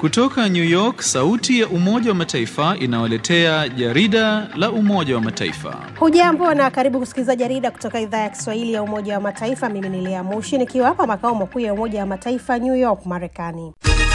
Kutoka New York, sauti ya Umoja wa Mataifa inawaletea jarida la Umoja wa Mataifa. Hujambo na karibu kusikiliza jarida kutoka idhaa ya Kiswahili ya Umoja wa Mataifa. Mimi ni Lea Mushi nikiwa hapa makao makuu ya Umoja wa Mataifa New York, Marekani.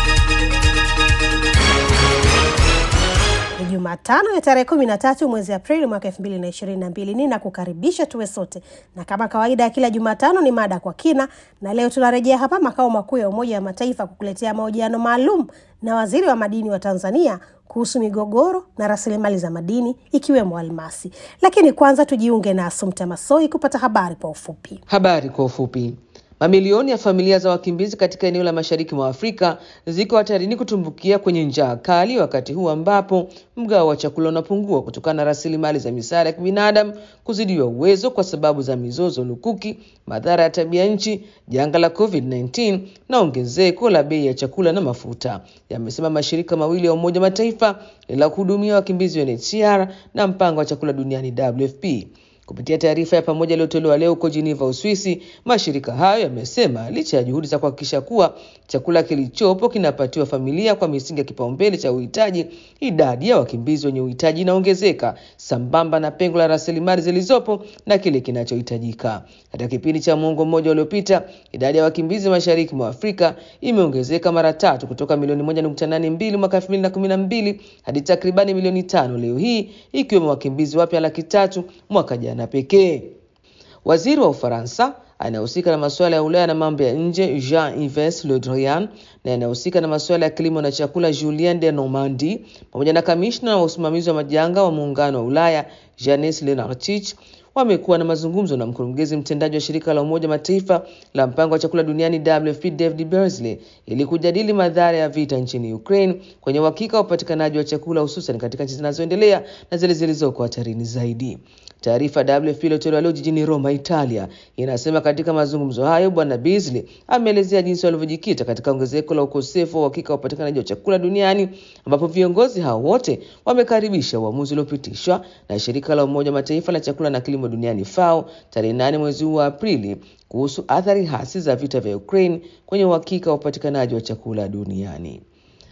Ni Jumatano ya tarehe kumi na tatu mwezi Aprili mwaka elfu mbili na ishirini na mbili. Ninakukaribisha tuwe sote, na kama kawaida ya kila Jumatano ni mada kwa kina, na leo tunarejea hapa makao makuu ya Umoja wa Mataifa kukuletea mahojiano maalum na waziri wa madini wa Tanzania kuhusu migogoro na rasilimali za madini ikiwemo almasi. Lakini kwanza tujiunge na Asumta Masoi kupata habari kwa ufupi. Habari kwa ufupi. Mamilioni ya familia za wakimbizi katika eneo la mashariki mwa Afrika ziko hatarini kutumbukia kwenye njaa kali, wakati huu ambapo mgao wa chakula unapungua kutokana na rasilimali za misaada ya kibinadamu kuzidiwa uwezo kwa sababu za mizozo lukuki, madhara ya tabia nchi, janga la COVID-19 na ongezeko la bei ya chakula na mafuta, yamesema mashirika mawili ya Umoja Mataifa la kuhudumia wakimbizi UNHCR na mpango wa chakula duniani WFP. Kupitia taarifa ya pamoja iliyotolewa leo huko Geneva, Uswisi, mashirika hayo yamesema licha ya juhudi za kuhakikisha kuwa chakula kilichopo kinapatiwa familia kwa misingi ya kipaumbele cha uhitaji, idadi ya wakimbizi wenye uhitaji inaongezeka sambamba na pengo la rasilimali zilizopo na kile kinachohitajika. Katika kipindi cha muongo mmoja uliopita, idadi ya wakimbizi mashariki mwa Afrika imeongezeka mara tatu kutoka milioni moja nukta nane mbili mwaka elfu mbili na kumi na mbili hadi takribani milioni tano leo hii, ikiwemo wakimbizi wapya laki tatu mwaka jana pekee. Waziri wa Ufaransa anayehusika na masuala ya Ulaya na mambo ya nje Jean-Yves Le Drian na anayehusika na masuala ya kilimo na chakula Julien de Normandie pamoja na kamishna wa usimamizi wa majanga wa muungano wa Ulaya Janis Lenarchich wamekuwa na mazungumzo na mkurugenzi mtendaji wa shirika la Umoja Mataifa la mpango wa chakula duniani WFP David Beasley ili kujadili madhara ya vita nchini Ukraine kwenye uhakika wa upatikanaji wa chakula hususan katika nchi zinazoendelea na zile zilizoko hatarini zaidi. Taarifa ya WFP iliyotolewa leo jijini Roma, Italia, inasema katika mazungumzo hayo Bwana Beasley ameelezea jinsi walivyojikita katika ongezeko la ukosefu wa uhakika wa upatikanaji wa chakula duniani, ambapo viongozi hao wote wamekaribisha uamuzi uliopitishwa na shirika la Umoja Mataifa la chakula na kilimo duniani FAO tarehe nane mwezi huu wa Aprili kuhusu athari hasi za vita vya Ukraine kwenye uhakika wa upatikanaji wa chakula duniani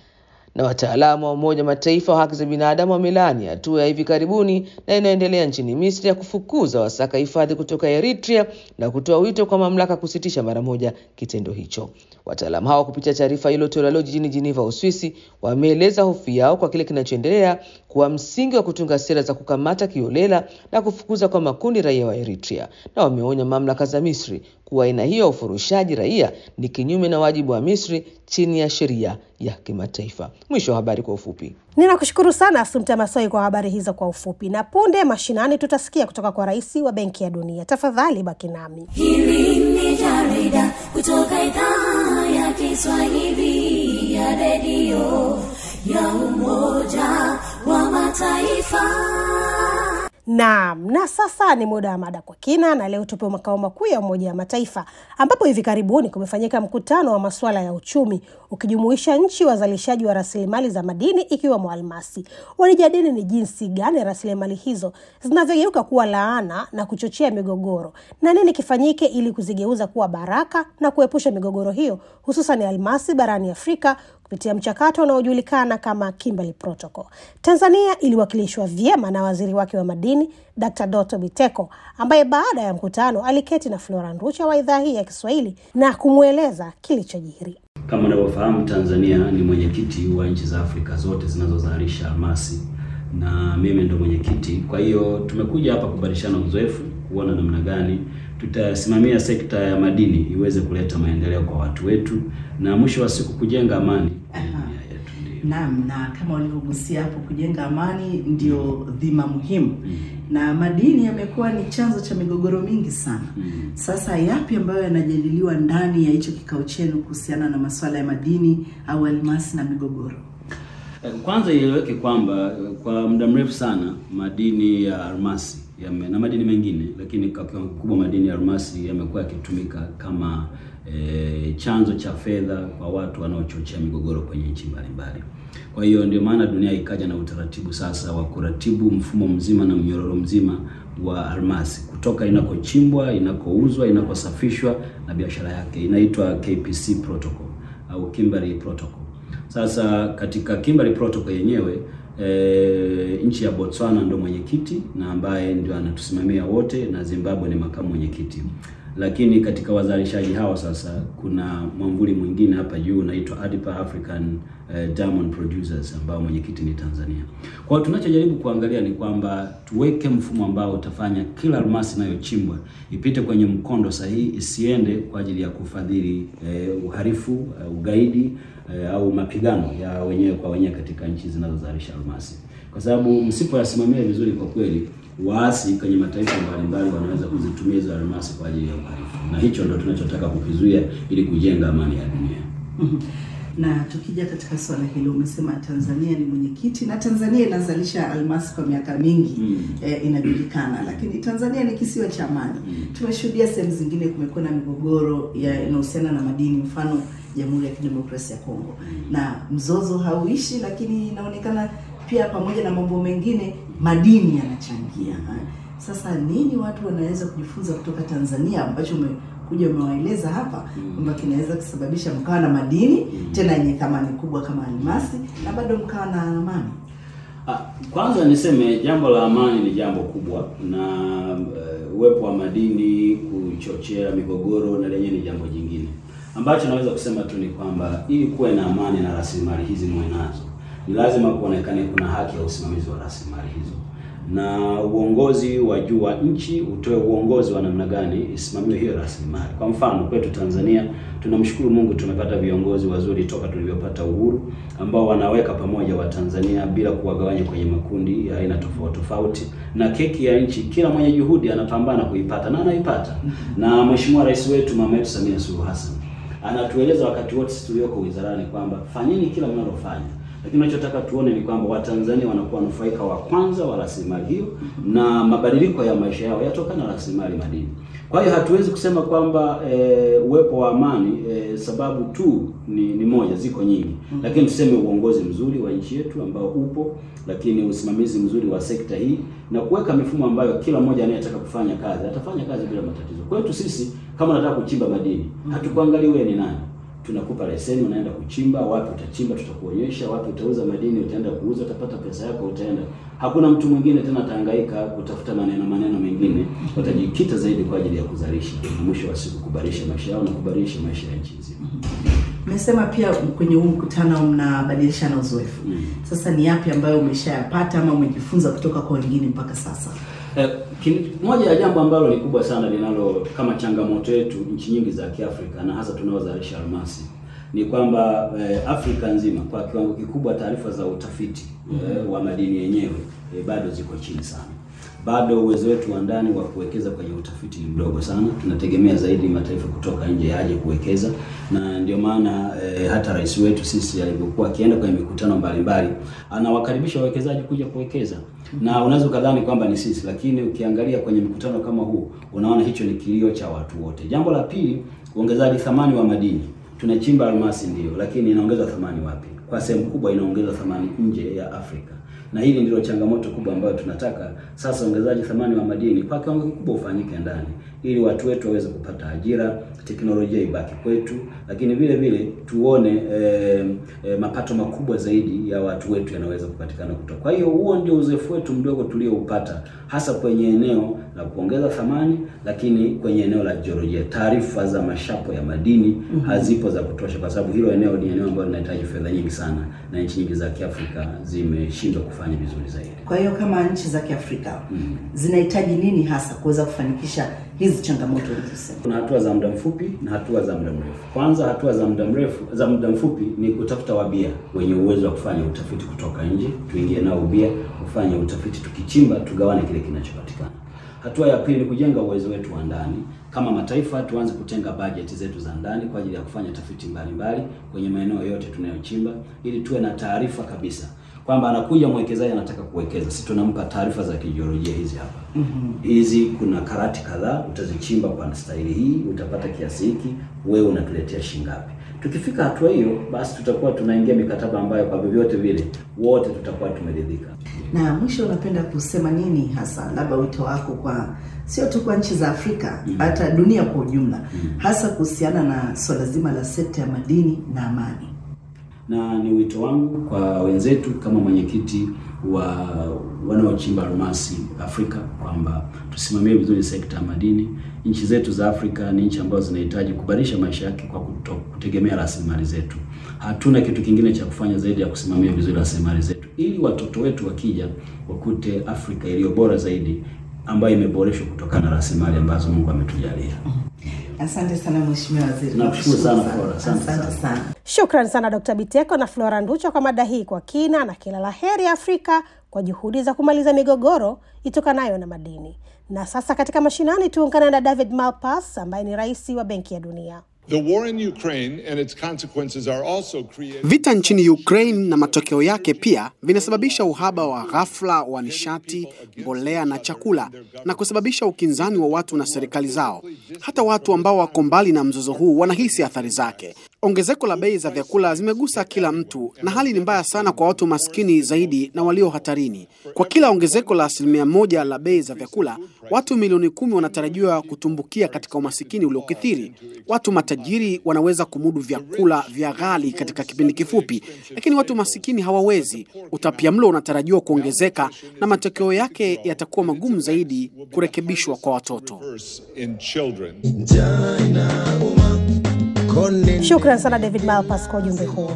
na wataalamu wa Umoja Mataifa wa haki za binadamu wamelaani hatua ya hivi karibuni na inayoendelea nchini Misri ya kufukuza wasaka hifadhi kutoka Eritrea na kutoa wito kwa mamlaka kusitisha mara moja kitendo hicho. Wataalamu hao kupitia taarifa iliyotolewa leo jijini Geneva, Uswisi, wameeleza hofu yao kwa kile kinachoendelea kuwa msingi wa kutunga sera za kukamata kiolela na kufukuza kwa makundi raia wa Eritrea, na wameonya mamlaka za Misri kuwa aina hiyo ya ufurushaji raia ni kinyume na wajibu wa Misri chini ya sheria ya kimataifa. Mwisho wa habari kwa ufupi. Ninakushukuru sana Asumta Masoi kwa habari hizo kwa ufupi, na punde mashinani tutasikia kutoka kwa rais wa Benki ya Dunia. Tafadhali baki nami. Hili ni jarida kutoka idhaa ya Kiswahili ya redio ya Umoja wa Mataifa. Naam, na sasa ni muda wa mada kwa kina, na leo tupo makao makuu ya Umoja wa Mataifa ambapo hivi karibuni kumefanyika mkutano wa masuala ya uchumi ukijumuisha nchi wazalishaji wa rasilimali za madini ikiwemo almasi. Walijadili ni jinsi gani rasilimali hizo zinavyogeuka kuwa laana na kuchochea migogoro na nini kifanyike ili kuzigeuza kuwa baraka na kuepusha migogoro hiyo, hususan almasi barani Afrika kupitia mchakato unaojulikana kama Kimberley Protocol. Tanzania iliwakilishwa vyema na waziri wake wa madini Dr. Doto Biteko ambaye baada ya mkutano aliketi na Flora Nducha wa idhaa hii ya Kiswahili na kumweleza kilichojiri. Kama unavyofahamu, Tanzania ni mwenyekiti wa nchi za Afrika zote zinazozalisha almasi na mimi ndo mwenyekiti. Kwa hiyo tumekuja hapa kubadilishana uzoefu, kuona namna gani tutasimamia sekta ya madini iweze kuleta maendeleo kwa watu wetu na mwisho wa siku kujenga amani kwenye dunia yetu. Ndio. Naam, na kama walivyogusia hapo, kujenga amani ndio dhima muhimu na madini yamekuwa ni chanzo cha migogoro mingi sana. Sasa yapi ambayo yanajadiliwa ndani ya hicho kikao chenu kuhusiana na masuala ya madini au almasi na migogoro? Eh, Kwanza ieleweke kwamba eh, kwa muda mrefu sana madini ya almasi yame, na madini mengine, lakini kwa kiwango kikubwa madini ya almasi yamekuwa yakitumika kama eh, chanzo cha fedha kwa watu wanaochochea migogoro kwenye nchi mbalimbali. Kwa hiyo ndio maana dunia ikaja na utaratibu sasa wa kuratibu mfumo mzima na mnyororo mzima wa almasi kutoka inakochimbwa, inakouzwa, inakosafishwa na biashara yake, inaitwa KPC protocol au Kimberley protocol. Sasa katika Kimberley Protocol yenyewe e, nchi ya Botswana ndo mwenyekiti na ambaye ndio anatusimamia wote na Zimbabwe ni makamu mwenyekiti. Lakini katika wazalishaji hawa sasa kuna mwamvuli mwingine hapa juu unaitwa ADIPA African eh, Diamond Producers ambao mwenyekiti ni Tanzania. Kwa hiyo tunachojaribu kuangalia ni kwamba tuweke mfumo ambao utafanya kila almasi inayochimbwa ipite kwenye mkondo sahihi, isiende kwa ajili ya kufadhili eh, uhalifu, eh, ugaidi eh, au mapigano ya wenyewe kwa wenyewe katika nchi zinazozalisha almasi, kwa sababu msipoyasimamia vizuri, kwa kweli waasi kwenye mataifa mbalimbali wanaweza kuzitumia hizo almasi kwa ajili ya uhalifu, na hicho ndo tunachotaka kukizuia ili kujenga amani ya dunia. Mhm. Na tukija katika swala hilo, umesema Tanzania ni mwenyekiti na Tanzania inazalisha almasi kwa miaka mingi Mm. eh, inajulikana, lakini Tanzania ni kisiwa cha amani. Tumeshuhudia sehemu zingine kumekuwa na migogoro ya inahusiana na madini, mfano Jamhuri ya Kidemokrasia ya Kongo, na mzozo hauishi, lakini inaonekana pia pamoja na mambo mengine madini yanachangia. Sasa nini watu wanaweza kujifunza kutoka Tanzania ambacho umekuja umewaeleza hapa kwamba kinaweza kusababisha mkawa na madini tena yenye thamani kubwa kama almasi na bado mkawa na amani? Ah, Kwanza niseme jambo la amani ni jambo kubwa na eh, uwepo wa madini kuchochea migogoro na lenyewe ni jambo jingine. Ambacho naweza kusema tu ni kwamba ili kuwe na amani na rasilimali hizi muwe nazo, ni lazima kuonekane kuna haki ya usimamizi wa rasilimali hizo, na uongozi wa juu wa nchi utoe uongozi wa namna gani isimamiwe hiyo rasilimali. Kwa mfano kwetu Tanzania, tunamshukuru Mungu tumepata viongozi wazuri toka tulivyopata uhuru ambao wanaweka pamoja Watanzania bila kuwagawanya kwenye makundi ya aina tofauti tofauti, na keki ya nchi kila mwenye juhudi anapambana kuipata na anaipata. Na Mheshimiwa Rais wetu mama yetu Samia Suluhu Hassan anatueleza wakati wote sisi tulioko wizarani kwamba fanyeni kila mnalofanya, lakini tunachotaka tuone ni kwamba Watanzania wanakuwa wanufaika wa kwanza wa rasilimali hiyo na mabadiliko ya maisha yao yatokana na rasilimali madini. Kwa hiyo hatuwezi kusema kwamba e, uwepo wa amani e, sababu tu ni, ni moja, ziko nyingi, lakini tuseme uongozi mzuri wa nchi yetu ambao upo, lakini usimamizi mzuri wa sekta hii na kuweka mifumo ambayo kila mmoja anayetaka kufanya kazi atafanya kazi bila matatizo. Kwetu sisi kama unataka kuchimba madini, hatukuangalia wewe ni nani tunakupa leseni, unaenda kuchimba. Wapi utachimba, tutakuonyesha. Wapi utauza madini, utaenda kuuza, utapata pesa yako, utaenda. Hakuna mtu mwingine tena atahangaika kutafuta maneno maneno mengine, watajikita zaidi kwa ajili ya kuzalisha na mwisho wa siku kuboresha maisha yao na kuboresha maisha ya nchi nzima. Umesema pia kwenye huu mkutano mnabadilishana uzoefu. Mm. Sasa ni yapi ambayo umeshayapata ama umejifunza kutoka kwa wengine mpaka sasa? Eh, kin- moja ya jambo ambalo ni kubwa sana linalo kama changamoto yetu nchi nyingi za Kiafrika na hasa tunaozalisha almasi ni kwamba eh, Afrika nzima kwa kiwango kikubwa taarifa za utafiti eh, wa madini yenyewe eh, bado ziko chini sana. Bado uwezo wetu wa ndani wa kuwekeza kwenye utafiti ni mdogo sana. Tunategemea zaidi mataifa kutoka nje yaje kuwekeza, na ndio maana eh, hata rais wetu sisi alivyokuwa akienda kwenye mikutano mbalimbali anawakaribisha wawekezaji kuja kuwekeza, na unaweza ukadhani kwamba ni sisi, lakini ukiangalia kwenye mikutano kama huu unaona hicho ni kilio cha watu wote. Jambo la pili, uongezaji thamani wa madini. Tunachimba almasi ndio, lakini inaongeza thamani wapi? Kwa sehemu kubwa inaongeza thamani nje ya Afrika na hili ndilo changamoto kubwa ambayo tunataka sasa, ongezaji thamani wa madini kwa kiwango kikubwa ufanyike ndani, ili watu wetu waweze kupata ajira, teknolojia ibaki kwetu, lakini vile vile tuone eh, eh, mapato makubwa zaidi ya watu wetu yanaweza kupatikana kutoka. Kwa hiyo huo ndio uzoefu wetu mdogo tulioupata hasa kwenye eneo la kuongeza thamani, lakini kwenye eneo la jiolojia, taarifa za mashapo ya madini hazipo za kutosha, kwa sababu hilo eneo ni eneo ambalo linahitaji fedha nyingi sana, na nchi nyingi za Kiafrika zimeshindwa kufanya vizuri zaidi. Kwa hiyo kama nchi za Kiafrika zinahitaji nini hasa kuweza kufanikisha hizi changamoto ulizosema? Kuna hatua za muda mfupi na hatua za muda mrefu. Kwanza, hatua za muda mrefu za muda mfupi ni kutafuta wabia wenye uwezo wa kufanya utafiti kutoka nje, tuingie nao ubia, kufanya utafiti, tukichimba tugawane kile kinachopatikana. Hatua ya pili ni kujenga uwezo wetu wa ndani kama mataifa, tuanze kutenga bajeti zetu za ndani kwa ajili ya kufanya tafiti mbalimbali kwenye maeneo yote tunayochimba, ili tuwe na taarifa kabisa kwamba anakuja mwekezaji anataka kuwekeza, sisi tunampa taarifa za kijiolojia hizi hapa hizi. Kuna karati kadhaa utazichimba kwa staili hii, utapata kiasi hiki, wewe unatuletea shingapi? Tukifika hatua hiyo, basi tutakuwa tunaingia mikataba ambayo kwa vyovyote vile wote tutakuwa tumeridhika. Na mwisho, unapenda kusema nini hasa, labda wito wako kwa sio tu kwa nchi za Afrika hata dunia kwa ujumla, hasa kuhusiana na swala zima la sekta ya madini na amani? na ni wito wangu kwa wenzetu kama mwenyekiti wa wanaochimba almasi Afrika kwamba tusimamie vizuri sekta ya madini. Nchi zetu za Afrika ni nchi ambazo zinahitaji kubadilisha maisha yake kwa kuto, kutegemea rasilimali zetu. Hatuna kitu kingine cha kufanya zaidi ya kusimamia vizuri rasilimali zetu, ili watoto wetu wakija wakute Afrika iliyo bora zaidi ambayo imeboreshwa kutokana na rasilimali ambazo Mungu ametujalia. Asante sana Mheshimiwa Waziri. Nakushukuru sana, Flora. Asante Asante sana. sana. Shukran sana Dkt. Biteko na Flora Nducho kwa mada hii kwa kina, na kila la heri Afrika kwa juhudi za kumaliza migogoro itokanayo na madini. Na sasa katika mashinani tuungane na David Malpass ambaye ni rais wa Benki ya Dunia. The war in Ukraine and its consequences are also creating Vita nchini Ukraine na matokeo yake pia vinasababisha uhaba wa ghafla wa nishati, mbolea na chakula na kusababisha ukinzani wa watu na serikali zao. Hata watu ambao wako mbali na mzozo huu wanahisi athari zake. Ongezeko la bei za vyakula zimegusa kila mtu na hali ni mbaya sana kwa watu maskini zaidi na walio hatarini. Kwa kila ongezeko la asilimia moja la bei za vyakula, watu milioni kumi wanatarajiwa kutumbukia katika umasikini uliokithiri. Watu matajiri wanaweza kumudu vyakula vya ghali katika kipindi kifupi, lakini watu masikini hawawezi. Utapiamlo unatarajiwa kuongezeka na matokeo yake yatakuwa magumu zaidi kurekebishwa kwa watoto. worse in children. Shukran sana David Malpass kwa ujumbe huo.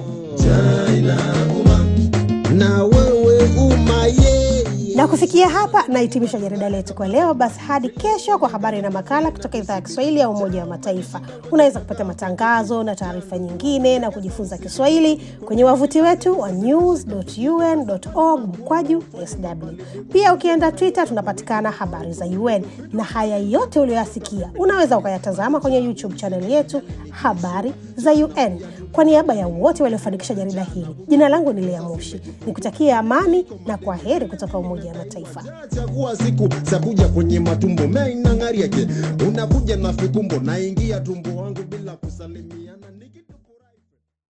na wewe umaye Na kufikia hapa nahitimisha jarida letu kwa leo. Basi hadi kesho kwa habari na makala kutoka idhaa ya Kiswahili ya Umoja wa Mataifa. Unaweza kupata matangazo na taarifa nyingine na kujifunza Kiswahili kwenye wavuti wetu wa news.un.org mkwaju sw. Pia ukienda Twitter tunapatikana habari za UN, na haya yote uliyoyasikia unaweza ukayatazama kwenye YouTube channel yetu habari za UN. Kwa niaba ya wote waliofanikisha jarida hili, jina langu ni Lea Mushi, nikutakia amani na kwa heri kutoka Umoja wa Mataifa. chagua siku za kuja kwenye matumbo meinang'ariake unakuja na fikumbo naingia tumbo wangu bila kusalimia